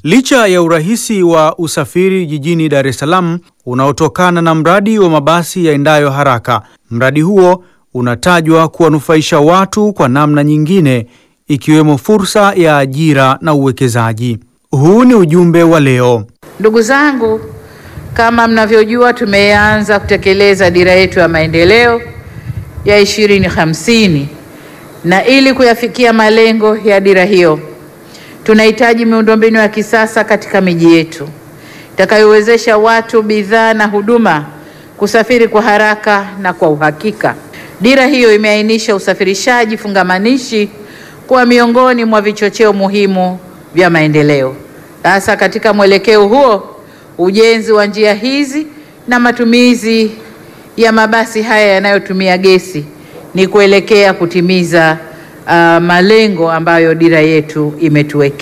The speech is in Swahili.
Licha ya urahisi wa usafiri jijini Dar es Salaam unaotokana na mradi wa mabasi yaendayo haraka, mradi huo unatajwa kuwanufaisha watu kwa namna nyingine ikiwemo fursa ya ajira na uwekezaji. Huu ni ujumbe wa leo. Ndugu zangu, kama mnavyojua, tumeanza kutekeleza dira yetu ya maendeleo ya 2050 na ili kuyafikia malengo ya dira hiyo tunahitaji miundombinu ya kisasa katika miji yetu itakayowezesha watu, bidhaa na huduma kusafiri kwa haraka na kwa uhakika. Dira hiyo imeainisha usafirishaji fungamanishi kuwa miongoni mwa vichocheo muhimu vya maendeleo. Sasa katika mwelekeo huo, ujenzi wa njia hizi na matumizi ya mabasi haya yanayotumia gesi ni kuelekea kutimiza uh, malengo ambayo dira yetu imetuwekea.